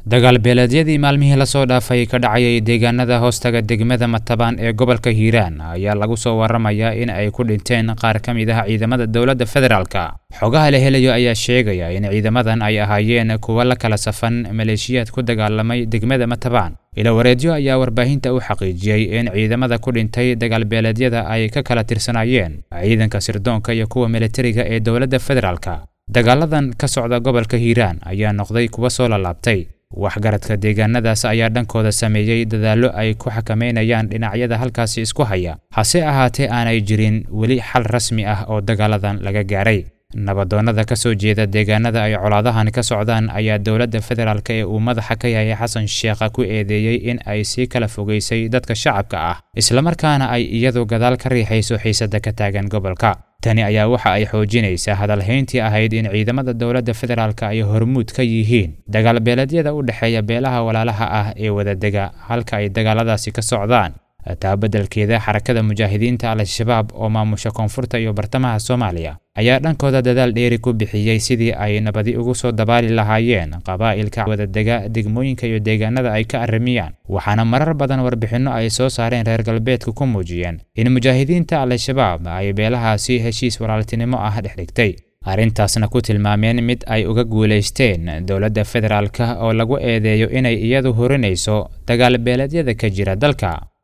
dagaal beeleedyadii maalmihii lasoo dhaafay ka dhacayay deegaanada hoostaga degmada matabaan ee gobolka hiiraan ayaa lagu soo waramayaa in ay ku dhinteen qaar ka mid ah ciidamada dowladda federaalka xogaha la helayo ayaa sheegaya in ciidamadan ay ahaayeen kuwa la kala safan maleeshiyaad ku dagaalamay degmada matabaan ilawareedyo ayaa warbaahinta u xaqiijiyey in ciidamada ku dhintay dagaalbeeleedyada ay ka kala tirsanaayeen ciidanka sirdoonka iyo kuwa militariga ee dowladda federaalka dagaaladan ka socda gobolka hiiraan ayaa noqday kuwa soo lalaabtay waxgaradka deegaanadaas ayaa dhankooda sameeyey dadaallo ay ku xakameynayaan dhinacyada halkaasi isku haya hase ahaatee aanay jirin weli xal rasmi ah oo dagaaladan laga gaaray nabadoonnada ka soo jeeda deegaanada ay colaadahan ka socdaan ayaa dowladda federaalk ee uu madaxa ka yahay xasan sheekha ku eedeeyey in ay sii kala fogaysay dadka shacabka ah islamarkaana ay iyadu gadaal ka riixayso xiisada ka taagan gobolka tani ayaa waxa ay xoojinaysaa hadalhayntii ahayd in ciidamada dowladda federaalk ay hormuud ka yihiin dagaalbeeleedyada u dhexeeya beelaha walaalaha ah ee wadadega halka ay dagaaladaasi ka socdaan taa beddelkeeda xarakada mujaahidiinta al-shabaab oo maamusha koonfurta iyo bartamaha soomaaliya ayaa dhankooda dadaal dheeri ku bixiyey sidii ay nabadi ugu soo dabaali lahaayeen qabaa'ilka wadadega degmooyinka iyo deegaanada ay ka arrimiyaan waxaana marar badan warbixinno ay soo saareen reer galbeedka ku muujiyeen in mujaahidiinta al-shabaab ay beelahaasi heshiis walaaltinimo ah dhex dhigtay arrintaasna ku tilmaameen mid ay uga guulaysteen dowladda federaalka oo lagu eedeeyo inay iyadu hurinayso dagaalbeeleedyada ka jira dalka